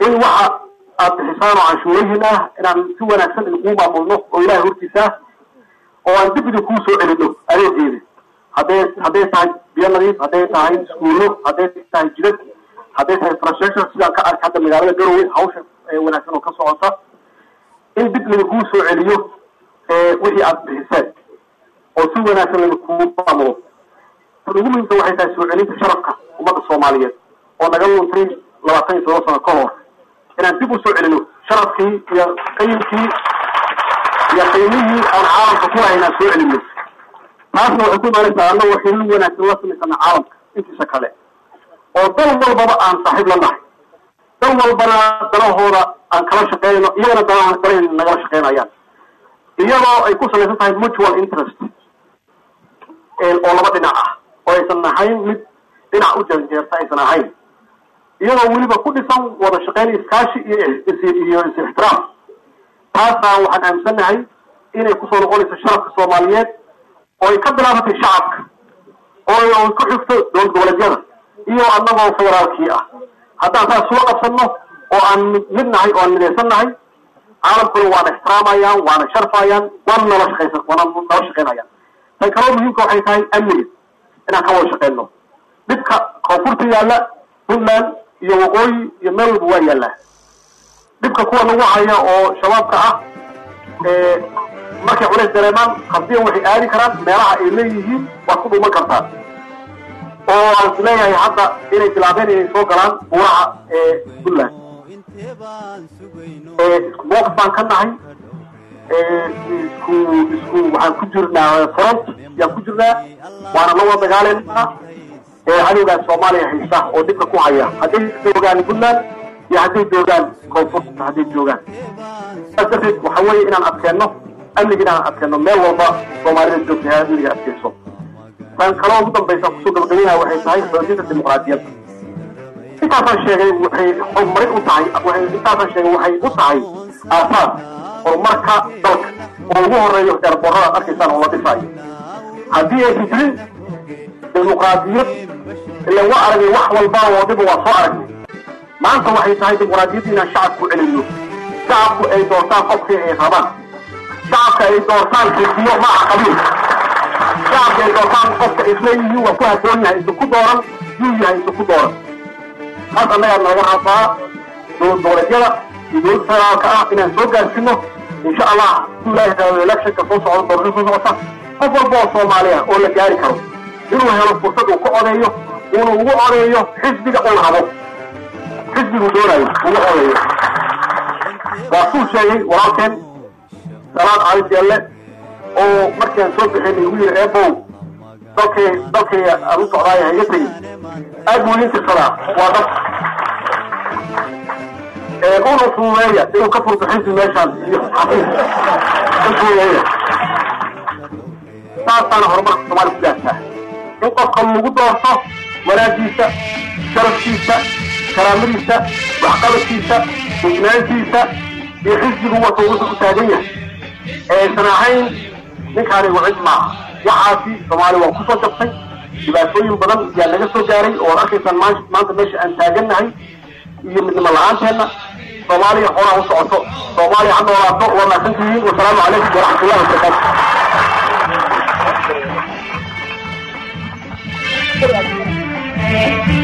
in waxa aad bixisaan oo canshuurihiin ah inaan si wanaagsan idinku maamulno oo ilahay hortiisa ah oo aan dib idinkuu soo celino adeegeeda hadday hadday tahay biyo nadiif hadday tahay iskuullo hadday tahay jidad hadday tahay infrastructure sidaan ka arkay hadda magaalada garowe hawsha wanaagsan oo ka socota in dib laidinkuu soo celiyo wixii aad bixiseen oo si wanaagsan laidinkuu maamulo tan ugu muhiimsan waxay tahay soo celinta sharafka ummadda soomaaliyeed oo naga luntay labaatan iyo todoba sano ka hor inaan dib usoo celino sharafkii iyo qayimkii iyo qiimihii aan caalamka ku lahayn aan soo celino taasna waxay ku imaanaysaa annago xilin wanaagsan la samaysana caalamka intiisa kale oo dal walbaba aan saaxiib la nahay dal walbana danahooda aan kala shaqeynayno iyagana danaha kale nagala shaqeynayaan iyadoo ay ku salaysan tahay mutual interest oo laba dhinac ah oo aysan ahayn mid dhinac u janjeerta aysan ahayn iyadoo weliba ku dhisan wada shaqeyn iskaashi iyo iyo is-ixtiraam taasna waxaan aaminsannahay inay kusoo noqonayso sharafka soomaaliyeed oo ay ka bilaabatay shacabka oo ku xigto dowlad goboleedyada iyo annagoo federaalkii ah haddaan taas soo qabsanno oo aan mid nahay oo aan midaysan nahay caalamkuna waana ixtiraamayaan waana sharfayaan waana nala shaqaysan waana nala shaqeynayaan tan kaloo muhiimka waxay tahay amniga inaan ka wada shaqeyno dhibka koonfurta yaalla puntland iyo waqooyi iyo meel walba waa yaallaa dhibka kuwa nagu haya oo shabaabka ah markay culays dareemaan khasbiyan waxay aadi karaan meelaha ay leeyihiin waad ku dhuuman kartaa oo aan is leeyahay hadda inay bilaabeen inay soo galaan buuraha puntland isku mowqif baan ka nahay isku isku waxaan ku jirnaa front yaan ku jirnaa waana la wada dagaaleynaa cadowgaas soomaaliya haysta oo dhibka ku haya hadday joogaan puntland iyo hadday joogaan koonfurta hadday joogaan saas darteed waxa weeye inaan adkeenno amniga inaan adkeenno meel walba soomaalida joogta amniga adkeyso tan kaloo ugu dambaysa kusoo gabagabaynaha waxay tahay xoojinta dimuqraadiyadda intaasaan sheegay waxay horumarin u tahay intaasaan sheegay waxay u tahay aasaas horumarka dalka oo ugu horeeyo eerboorada ad arkaysaan oo la dhisaayo haddii aysan jirin dimuqraadiyad ila waa aragnay wax walba oo dhiba waa soo aragnay maanta waxay tahay dimuqraadiyadda inaan shacabku celino shacabku ay doortaan qofkii ay rabaan shacabka ay doortaan xisbiyo maaha qabiil shacabka ay doortaan qofka isleeyihiin waa ku haboon yahay isuku dooran yuu yahay isuku dooran taas annagaa naga rabaa dowlad goboleedyada iyo dowladda federaalka ah inaan soo gaarsiino insha allah ilaahi taala electionka soo socda doorasho soo socota qof walba oo soomaaliya oo la gaari karo inuu helo fursad uu ka odeeyo uuna ugu odeeyo xisbiga uu rabo xisbigu doonayo ugu odeeyo waa kuu sheegay walaalkeen salaad cali jeelle oo markii aan soo bixin igu yidhi eebow dalkay dalkay aan u socdaaya ha iga tegin aad buu idin tirsadaa waa dad una fududeeya inuu ka furto xisbi meeshaan iyo xafiis ka fududeeya saasaana horumarka soomaaliya ku gaartaa in qofka lagu doorto wanaagiisa sharafkiisa karaamadiisa waxqabadkiisa hufnaantiisa iyo xisbigu wato wuxuu u taagan yahay aysan ahayn ninkaani wacid maaha waxaasi soomaaliya waa kusoo jabtay dhibaatooyin badan yaa naga soo gaaray oo ad arkaysaan maanta meesha aan taagannahay iyo midnimo la-aanteena soomaaliya horaa u socoto soomaaliya ha noolaato waa mahadsantihiin wasalaamu calaykum waraxmatullahi wabarakaatu